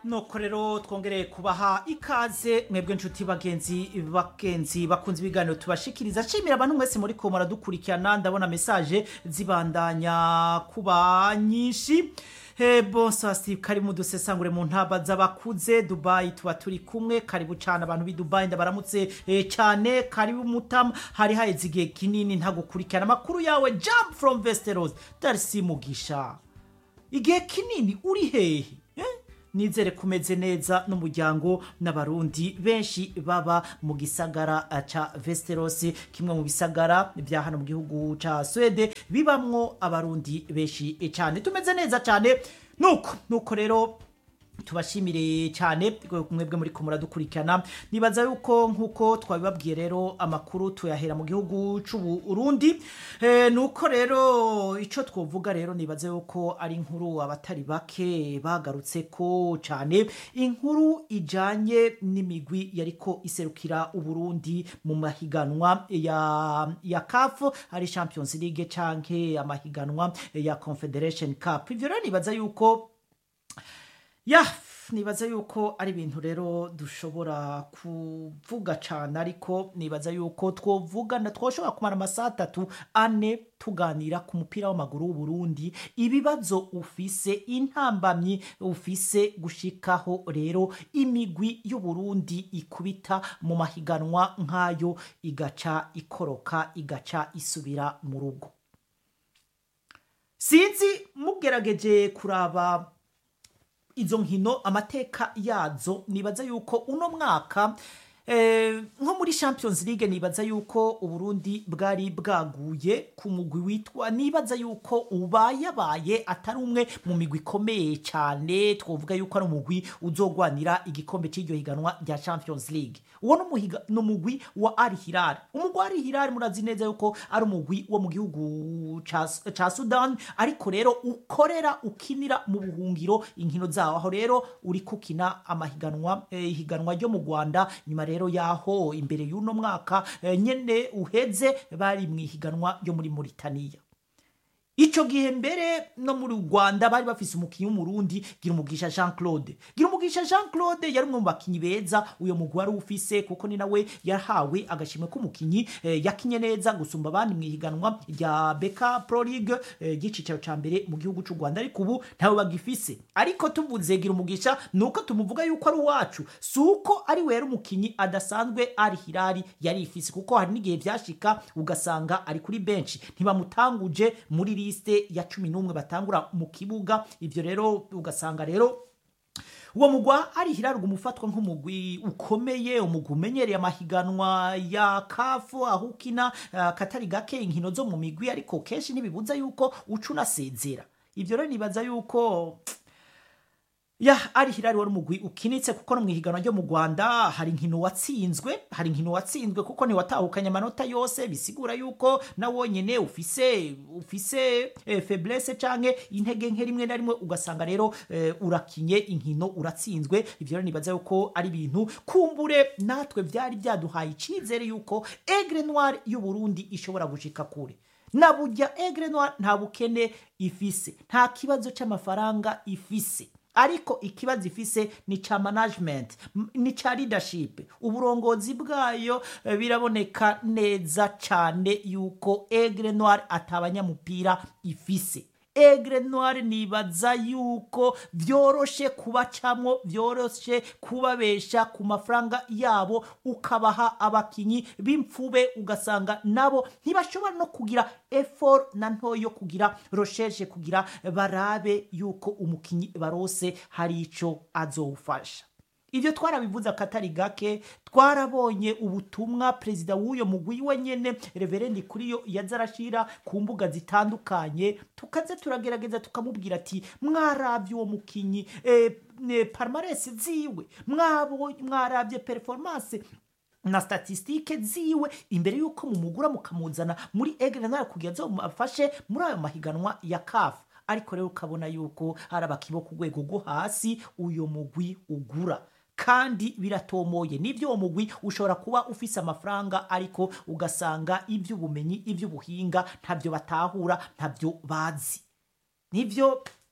nuko rero twongereye kubaha ikaze mwebwe nshuti bagenzi bagenzi bakunze ibiganiro tubashikiriza nshimira abantu mwese muri ko muradukurikirana ndabona mesaje zibandanya kuba nyinshi Hey, bonsoir Steve karibu dusesangure mu ntaba z'abakuze Dubai tuba turi kumwe karibu cyane abantu b'i Dubai ndabaramutse eh, cyane karibu mutama hari haheze igihe kinini ntagukurikirana amakuru yawe jump from Westeros Darcy Mugisha igihe kinini uri hehe eh? nizere kumeze neza n'umuryango n'abarundi benshi baba mu gisagara eh, ca Westeros kimwe mu bisagara bya hano mu gihugu ca Swede bibamwo abarundi benshi eh, cyane tumeze neza cyane nuko nuko rero tubashimire cyane mwebwe muri kumura dukurikirana nibaza yuko nkuko twabibabwiye rero amakuru tuyahera mu gihugu c'u Burundi e, nuko rero ico twovuga rero nibaza yuko ari inkuru abatari bake bagarutse ko cyane inkuru ijanye n'imigwi yariko iserukira uburundi mu mahiganwa ya ya CAF ari Champions League canke amahiganwa ya Confederation Cup ivyo rero nibaza yuko ya nibaza yuko ari ibintu rero dushobora kuvuga cyane ariko nibaza yuko twovugana twoshobora kumara amasaha atatu ane tuganira ku mupira w'amaguru w'uburundi ibibazo ufise intambamyi ufise gushikaho rero imigwi y'uburundi ikubita mu mahiganwa nk'ayo igaca ikoroka igaca isubira mu rugo sinzi mugerageje kuraba izo nkino amateka yazo nibaza yuko uno mwaka eh, nko muri champions league nibaza yuko uburundi bwari bwaguye ku mugwi witwa nibaza yuko ubayabaye atari umwe mu migwi ikomeye cyane twovuga yuko ari umugwi uzogwanira igikombe cy'iryo higanwa rya champions league uwo ni umugwi wa ari hilal umugwi wa ari hilal murazi neza yuko ari umugwi wo mu gihugu ca sudan ariko rero ukorera ukinira mu buhungiro inkino zawo aho rero uri kukina amahiganwa eh, ihiganwa ryo mu rwanda nyuma rero yaho imbere y'uno mwaka eh, nyene uheze bari mu ihiganwa ryo muri Mauritania Ico gihe mbere no muri Rwanda bari bafise umukinyi w'umurundi Girumugisha Jean Claude Girumugisha Jean Claude yari umwe mu bakinyi beza uyo mugwi wari ufise kuko ni nawe yahawe agashimwe k'umukinyi eh, yakinye neza gusumba abandi mu ihiganwa rya Beka Pro League eh, gicicaro ca mbere mu gihugu c'u Rwanda ariko ubu ntawe bagifise ariko tuvuze Girumugisha nuko tumuvuga yuko ari uwacu suko ari we yari umukinyi adasanzwe ari Hilali yari ifise kuko hari n'igihe vyashika ugasanga ari kuri bench ntibamutanguje muri liste ya cumi n'umwe batangura mu kibuga ivyo rero ugasanga rero uwo mugwa ari hirarwa umufatwa nk'umugwi ukomeye umugwi umenyereye amahiganwa ya kafu aho ukina uh, katari gake inkino zo mu migwi ariko kenshi ntibibuza yuko uca unasezera ivyo rero nibaza yuko ya ari hirari wari umugwi ukinitse kuko no mu ihiganwa ryo mu Rwanda hari inkino watsinzwe hari inkino watsinzwe kuko ni watahukanye amanota yose bisigura yuko na wonyene ufise ufise eh, faiblesse canke intege nke rimwe na rimwe ugasanga rero eh, urakinye inkino uratsinzwe ivyo rero nibaza yuko ari ibintu kumbure natwe vyari byaduhaye icizere yuko Aigle Noir y'u Burundi ishobora gushika kure na burya Aigle Noir nta bukene ifise nta kibazo c'amafaranga ifise ariko ikibazo ifise ni ca management ni ca leadership uburongozi bwayo biraboneka neza cane yuko Aigle Noir atabanyamupira ifise Aigle Noir nibaza yuko vyoroshe kubacamwo vyoroshe kubabesha ku mafaranga yabo ukabaha abakinyi b'imfube ugasanga nabo ntibashobora no kugira effort na ntoyo kugira recherche kugira barabe yuko umukinyi barose hari ico azowufasha ivyo twarabivuze akatari gake twarabonye ubutumwa perezida w'uyo mugwi wenyene reverendi kuriyo yaza arashira ku mbuga zitandukanye tukaze turagerageza tukamubwira ati mwarabye uwo mukinyi e, e, palmarès ziwe mwarabye performance na statistike ziwe imbere yuko mumugura mukamuzana muri Aigle Noir kugira ngo afashe muri ayo mahiganwa ya CAF ariko rero ukabona yuko ari abakibo ku rwego rwo hasi uyo mugwi ugura kandi biratomoye nibyo uwo mugwi ushobora kuba ufise amafaranga ariko ugasanga iby'ubumenyi iby'ubuhinga ntabyo batahura ntabyo bazi nibyo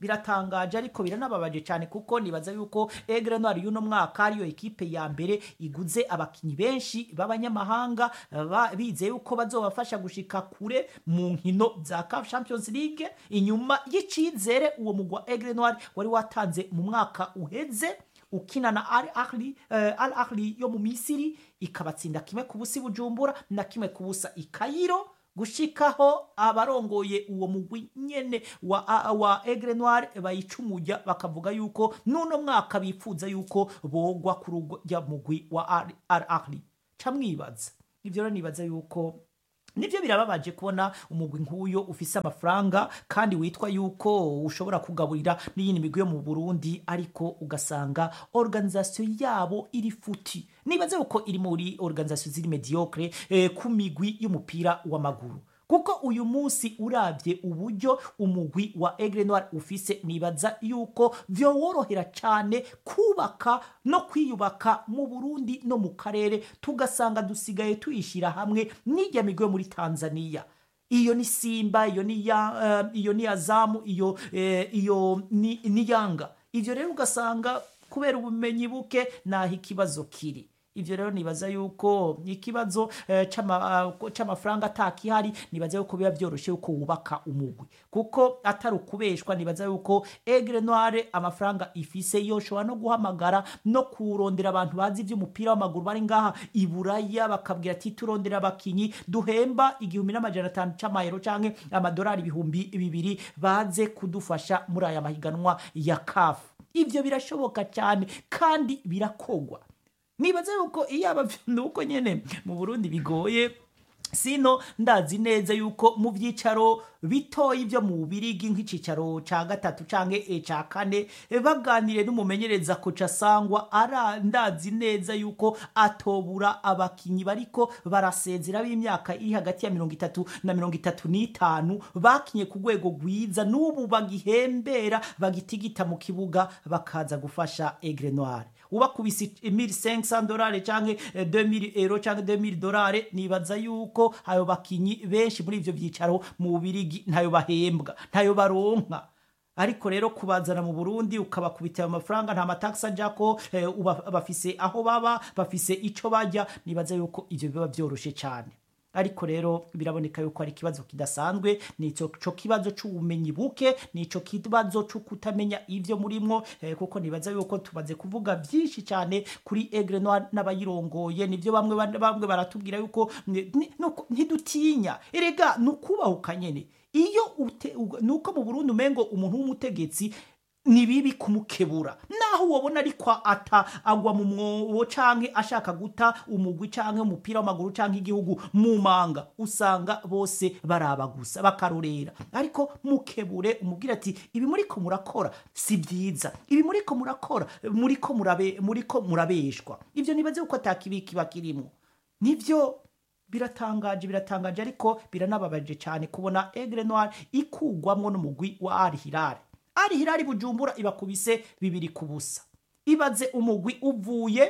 biratangaje ariko biranababaje cyane kuko nibaza yuko Aigle Noir y'uno mwaka ariyo ekipe ya mbere iguze abakinyi benshi b'abanyamahanga ba- bizeye yuko bazobafasha gushika kure mu nkino za CAF Champions League inyuma y'icizere uwo mugwa Aigle Noir wari watanze mu mwaka uheze ukina na Al Ahly eh, Al Ahly yo mu Misiri ikabatsinda kimwe ku busa i Bujumbura na kimwe ku busa i Cairo gushikaho abarongoye uwo mugwi nyene wa, a- wa Aigle Noir bayicumuja bakavuga yuko nuno mwaka bifuza yuko bogwa ku rujya mugwi wa Al Al Ahly camwibaza ivyo rero nibaza yuko nibyo birababaje kubona umugwi nk'uyo ufise amafaranga kandi witwa yuko ushobora kugaburira n'iyindi migwi yo mu burundi ariko ugasanga organisation yabo iri futi nibaze uko iri muri organisation ziri mediocre eh, ku migwi y'umupira w'amaguru kuko uyu munsi urabye uburyo umugwi wa Aigle Noir ufise nibaza yuko vyoworohera cyane kubaka no kwiyubaka mu Burundi no mu karere tugasanga dusigaye tuyishira hamwe n'ijya migwe muri Tanzania iyo ni Simba iyo ni ya, uh, iyo ni Azamu iyo eh, iyo ni, ni Yanga ivyo rero ugasanga kubera ubumenyi buke naho ikibazo kiri ivyo rero nibaza yuko ikibazo eh, c'ama- uh, c'amafaranga atakihari nibaza yuko biba vyoroshe yuko wubaka umugwi kuko atari ukubeshwa nibaza yuko Aigle Noire amafaranga ifise yoshobora no guhamagara no kurondera abantu bazi ivy'umupira w'amaguru bari ngaha i Buraya bakabwira ati turondera abakinyi duhemba igihumbi n'amajana atanu c'amayero canke amadolari ibihumbi bibiri baze kudufasha muri aya mahiganwa ya CAF ivyo birashoboka cyane kandi birakogwa nibaza yuko iyo aba nuko nyene mu Burundi bigoye sino ndazi neza yuko mu byicaro bitoyi byo mu Bubirigi nk'icicaro ca gatatu canke e ca kane e, baganire n'umumenyereza koca sangwa ara ndazi neza yuko atobura abakinyi bariko barasezera b'imyaka iri hagati ya mirongo itatu na mirongo itatu n'itanu bakinye ku rwego rwiza n'ubu bagihembera bagitigita mu kibuga bakaza gufasha Aigle Noire ubakubise 1500 dolari canke eh, 2000 euro canke 2000 dolari nibaza yuko ayo bakinyi benshi muri ivyo vyicaro mu Bubirigi ntayo bahembwa ntayo baronka ariko rero kubazana mu Burundi ukabakubita ayo mafaranga nta mataxa ajako eh, uba- bafise aho baba bafise ico bajya nibaza yuko ivyo biba vyoroshe cyane ariko rero biraboneka yuko ari ikibazo kidasanzwe nico co kibazo c'ubumenyi buke nico kibazo co kutamenya ivyo murimwo eh, kuko nibaza yuko tumaze kuvuga vyinshi cyane kuri Aigle Noir n'abayirongoye nivyo bamwe ban- bamwe baratubwira yuko ni- ni- nuko ntidutinya erega nukubahuka nyene iyo ute- uga- nuko mu Burundi umengo umuntu w'umutegetsi ni bibi kumukebura naho wabona ariko ata agwa mu mwobo canke ashaka guta umugwi canke umupira w'amaguru canke igihugu mu manga usanga bose baraba gusa bakarorera ariko mukebure umubwira ati ibi muriko murakora si byiza ibi muriko murakora muriko murabe muriko murabeshwa ivyo nibaze uko atakibi kiba kirimo nivyo biratangaje biratangaje ariko biranababaje cyane kubona Aigle Noir ikugwamwo n'umugwi wa Al Hilal Al Hilal Bujumbura ibakubise bibiri ku busa ibaze umugwi uvuye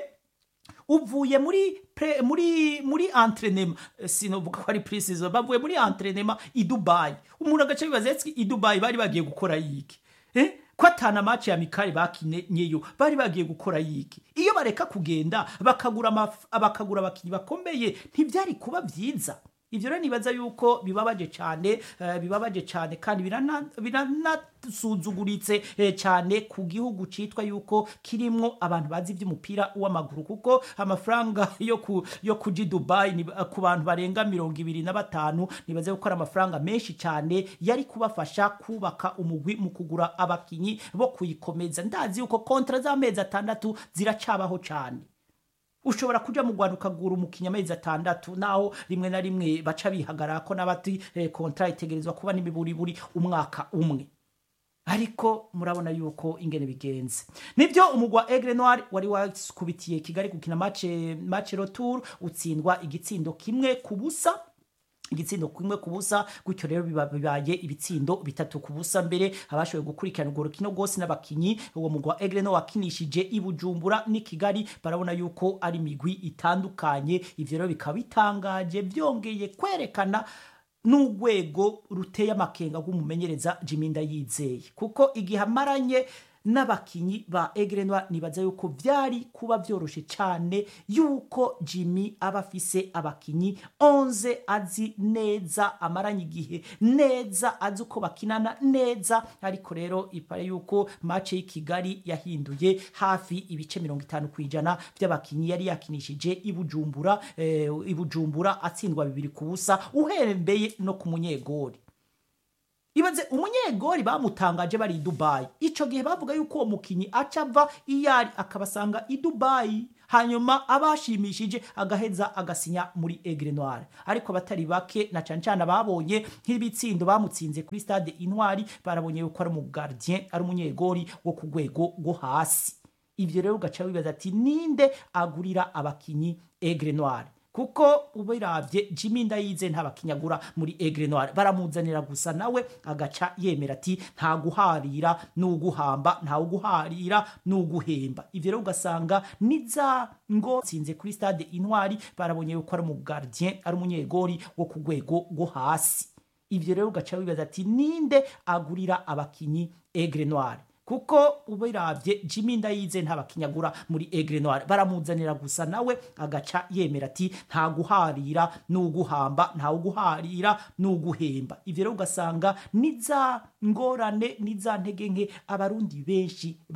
uvuye muri pre, muri muri entraînement Eh, sinovuga ko ari pre-season bavuye muri entraînement i Dubai umuntu agace bibaza ati i Dubai bari bagiye gukora yiki eh ko atana match ya mikari bakinyeyo bari bagiye gukora yiki iyo bareka kugenda bakagura amaf- bakagura abakinyi bakomeye ntibyari kuba vyiza ivyo rero nibaza yuko bibabaje cyane eh, bibabaje cyane kandi birana- biranasuzuguritse eh, cyane ku gihugu citwa yuko kirimwo abantu bazi ivy'umupira w'amaguru kuko amafaranga yo ku yo kuji Dubai ni, ku bantu barenga mirongo ibiri na batanu nibaze ko ari amafaranga menshi cyane yari kubafasha kubaka umugwi mu kugura abakinyi bo kuyikomeza ndazi yuko kontra z'amezi atandatu ziracabaho cyane ushobora kuja mu Rwanda ukagura umukinya amezi atandatu naho rimwe na rimwe baca bihagarara ko n'abati eh, kontra itegerezwa kuba n'imiburiburi umwaka umwe ariko murabona yuko ingene bigenze nibyo umugwa Aigle Noir wari wakubitiye Kigali gukina match match retour utsindwa igitsindo kimwe ku busa igitsindo kimwe ku busa gutyo rero biba- bibaye ibitsindo bitatu ku busa mbere abashoboye gukurikirana urwo rukino rwose n'abakinyi uwo mugwa Aigle Noir wakinishije i Bujumbura n'i Kigali barabona yuko ari imigwi itandukanye ivyo rero bikaba bitangaje byongeye kwerekana n'urwego ruteye amakenga rw'umumenyereza Jimmy Ndayizeye kuko igihe amaranye n'abakinyi ba Aigle Noir nibaza yuko vyari kuba vyoroshe cane yuko Jimmy aba afise abakinyi 11 azi neza amaranye igihe neza azi uko bakinana neza ariko rero ipare yuko match y'i Kigali yahinduye hafi ibice 50 kwijana by'abakinyi yari yakinishije ibujumbura eh, ibujumbura atsindwa bibiri ku busa uhembeye no ku munyegori ibaze umunyegori bamutangaje bari i dubayi ico gihe bavuga yuko uwo mukinyi aca ava iyari akabasanga i dubayi hanyuma abashimishije agaheza agasinya muri Aigle Noir ariko abatari bake na cane cane ababonye nk'ibitsindo bamutsinze kuri stade Intwari barabonye yuko ari umugardien ari umunyegori wo ku rwego rwo hasi ivyo rero ugaca wibaza ati ninde agurira abakinyi Aigle Noir kuko ubiravye Jimmy Ndayize ntabakinyagura muri Aigle Noir baramuzanira gusa nawe agaca yemera ati nta guharira n'uguhamba nta uguharira n'uguhemba ivyo rero ugasanga niza ngo tsinze kuri stade Intwari barabonye yuko ari umugardien ari umunyegori wo ku rwego rwo hasi ivyo rero ugaca wibaza ati ninde agurira abakinyi Aigle Noir kuko ubiravye Jimmy Ndayize ntabakinyagura muri Aigle Noir baramuzanira gusa nawe agaca yemera ati nta guharira n'uguhamba nta uguharira n'uguhemba ivyo rero ugasanga niza ngorane niza ntege nke abarundi benshi